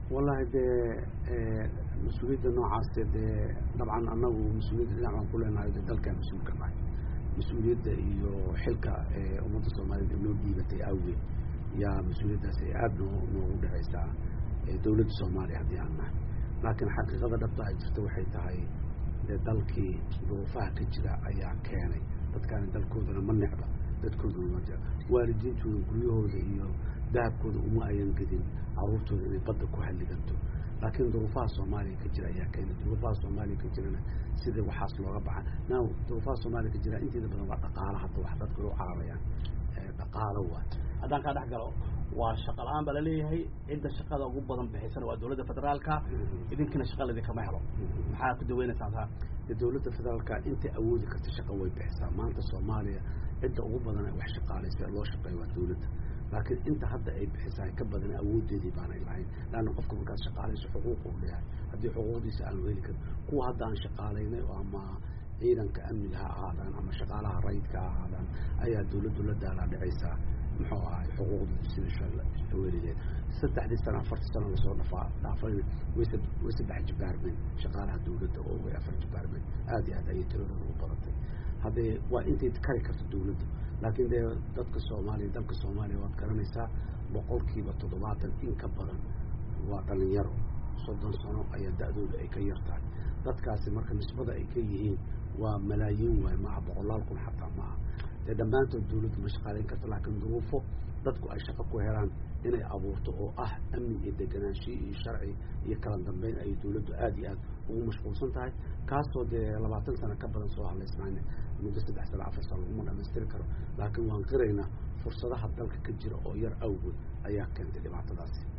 wallahi dee mas-uuliyadda noocaas dee dabcan annagu mas-uuliyadda dhinac baan ku leenahay de dalkaan mas-uulka nahay mas-uuliyadda iyo xilka ummadda soomaaliyed ee noo dhiibatay awgeed yaa mas-uuliyaddaas ay aada noo noogu dhacaysaa dawladda soomaaliya haddii aan nahay laakiin xaqiiqada dhabta ay jirto waxay tahay dee dalkii duruufaha ka jira ayaa keenay dadkaani dalkoodana ma necba dadkooduna ma jira waalidiintooda guryahooda iyo dahabkooda uma ayan gedin caruurtooda inay badda ku halliganto laakiin duruufaha soomaaliya ka jira ayaa keenay duruufaha soomaaliya ka jirana sida waxaas looga baxa now duruufaha soomaaliya ka jira inteeda badan waa dhaqaalo hadda wax dadka u cararayaan dhaqaalo waa haddaan kaa dhex galo waa shaqa la-aan baa laleeyahay cidda shaqada ugu badan bixisana waa dawladda federaalka idinkina shaqa laidinkama helo maxaa ku daweynaysaa taa de dawladda federaalka intay awoodi karta shaqa way bixisaa maanta soomaaliya cidda ugu badan wax shaqaalaysa loo shaqeeya waa dawladda laakiin inta hadda ay bixisaa ka badan awoodeedii baanay lahayn laanna qofka markaad shaqaalayso xuquuq uu leeyahay haddii xuquuqdiisa aanu heli karin kuwa hadda aan shaqaalaynay oo ama ciidanka amniga ha ahaadaan ama shaqaalaha rayidka ha ahaadaan ayaa dawladdu la daalaa dhicaysaa muxuu ahay xuquuqdooda sida weligeed saddexdii sano afartii sano lasoo dhafaa dhaafayna way way saddex jibaarmeen shaqaalaha dawladda oo way afar jibaarmeen aada iyo aad ayay tiradooda u badatay haddee waa intay kari karto dawladdu laakiin dee dadka soomaaliya dalka soomaaliya waad garanaysaa boqolkiiba toddobaatan in ka badan waa dhalinyaro soddon sano ayaa da-dooda ay ka yar tahay dadkaasi marka nisbada ay ka yihiin waa malaayiin waay maaha boqolaal kun xataa maaha dee dhammaantood dawladdu ma shaqaalayn karto laakiin duruufo dadku ay shaqo ku helaan inay abuurto oo ah amni iyo deganaanshiyo iyo sharci iyo kala dambeyn ayay dawladdu aada iyo aad ugu mashquulsan tahay kaasoo dee labaatan sano ka badan soo hadlaysnaan muddo saddex sano afar sano laguma dhamaystiri karo laakiin waan qiraynaa fursadaha dalka ka jira oo yar awgood ayaa keentay dhibaatadaasi